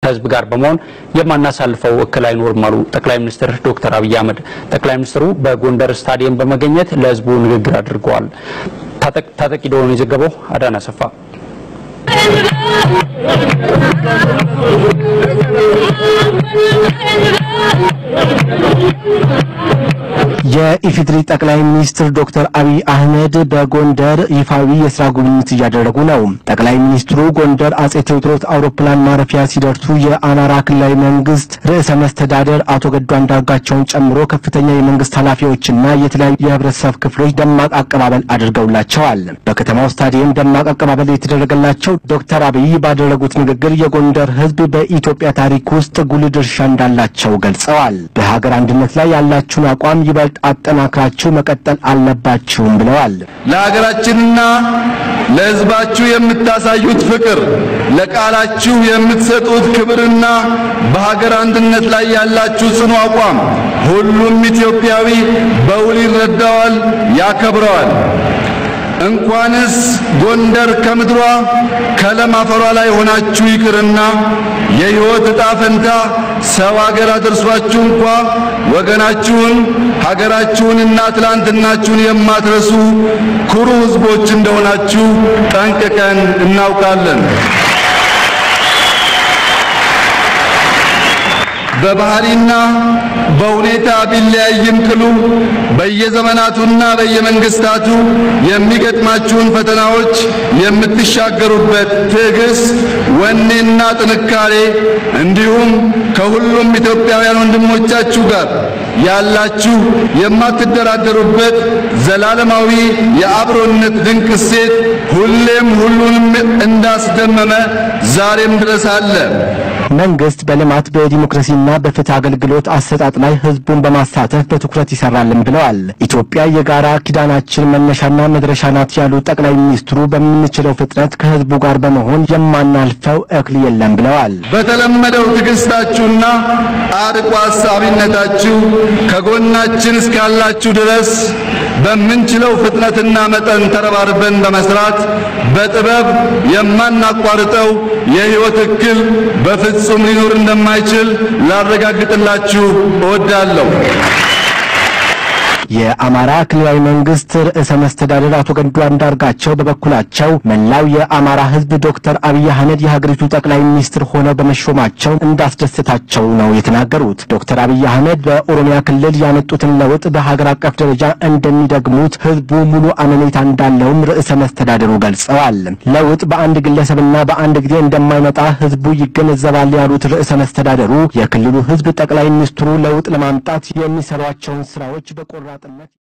ከህዝብ ጋር በመሆን የማናሳልፈው እክል አይኖርም አሉ ጠቅላይ ሚኒስትር ዶክተር አብይ አህመድ። ጠቅላይ ሚኒስትሩ በጎንደር ስታዲየም በመገኘት ለህዝቡ ንግግር አድርገዋል። ታጠቂ ደሆኑ የዘገበው አዳና ሰፋ የኢፌዴሪ ጠቅላይ ሚኒስትር ዶክተር አብይ አህመድ በጎንደር ይፋዊ የስራ ጉብኝት እያደረጉ ነው። ጠቅላይ ሚኒስትሩ ጎንደር አጼ ቴዎድሮስ አውሮፕላን ማረፊያ ሲደርሱ የአማራ ክልላዊ መንግስት ርዕሰ መስተዳደር አቶ ገዱ አንዳርጋቸውን ጨምሮ ከፍተኛ የመንግስት ኃላፊዎችና የተለያዩ የህብረተሰብ ክፍሎች ደማቅ አቀባበል አድርገውላቸዋል። በከተማው ስታዲየም ደማቅ አቀባበል የተደረገላቸው ዶክተር አብይ ባደረጉት ንግግር የጎንደር ህዝብ በኢትዮጵያ ታሪክ ውስጥ ጉልህ ድርሻ እንዳላቸው ገልጸዋል። በሀገር አንድነት ላይ ያላችሁን አቋም ይበልጥ አጠናክራችሁ መቀጠል አለባችሁም ብለዋል። ለሀገራችንና ለህዝባችሁ የምታሳዩት ፍቅር፣ ለቃላችሁ የምትሰጡት ክብርና በሀገር አንድነት ላይ ያላችሁ ጽኑ አቋም ሁሉም ኢትዮጵያዊ በውል ይረዳዋል፣ ያከብረዋል። እንኳንስ ጎንደር ከምድሯ ከለም አፈሯ ላይ ሆናችሁ ይቅርና የሕይወት ዕጣ ፈንታ ሰው አገር አድርሷችሁ እንኳ ወገናችሁን ሀገራችሁንና ትላንትናችሁን የማትረሱ ኩሩ ሕዝቦች እንደሆናችሁ ጠንቅቀን እናውቃለን። በባህሪና በሁኔታ ቢለያይም ቅሉ በየዘመናቱና በየመንግስታቱ የሚገጥማችሁን ፈተናዎች የምትሻገሩበት ትዕግስት፣ ወኔና ጥንካሬ እንዲሁም ከሁሉም ኢትዮጵያውያን ወንድሞቻችሁ ጋር ያላችሁ የማትደራደሩበት ዘላለማዊ የአብሮነት ድንቅ እሴት ሁሌም ሁሉንም እንዳስደመመ ዛሬም ድረስ አለ። መንግስት በልማት በዲሞክራሲና በፍትህ አገልግሎት አሰጣጥ ላይ ህዝቡን በማሳተፍ በትኩረት ይሰራልን ብለዋል። ኢትዮጵያ የጋራ ኪዳናችን መነሻና መድረሻ ናት ያሉት ጠቅላይ ሚኒስትሩ በምንችለው ፍጥነት ከህዝቡ ጋር በመሆን የማናልፈው እክል የለም ብለዋል። በተለመደው ትዕግስታችሁና አርቆ ሀሳቢነታችሁ ከጎናችን እስካላችሁ ድረስ በምንችለው ፍጥነትና መጠን ተረባርበን በመስራት በጥበብ የማናቋርጠው የህይወት እክል በፍጹም ሊኖር እንደማይችል ላረጋግጥላችሁ እወዳለሁ። የአማራ ክልላዊ መንግስት ርዕሰ መስተዳደር አቶ ገዱ አንዳርጋቸው በበኩላቸው መላው የአማራ ህዝብ ዶክተር አብይ አህመድ የሀገሪቱ ጠቅላይ ሚኒስትር ሆነው በመሾማቸው እንዳስደሰታቸው ነው የተናገሩት። ዶክተር አብይ አህመድ በኦሮሚያ ክልል ያመጡትን ለውጥ በሀገር አቀፍ ደረጃ እንደሚደግሙት ህዝቡ ሙሉ አመኔታ እንዳለውም ርዕሰ መስተዳደሩ ገልጸዋል። ለውጥ በአንድ ግለሰብና በአንድ ጊዜ እንደማይመጣ ህዝቡ ይገነዘባል ያሉት ርዕሰ መስተዳደሩ የክልሉ ህዝብ ጠቅላይ ሚኒስትሩ ለውጥ ለማምጣት የሚሰሯቸውን ስራዎች በቆራጥነት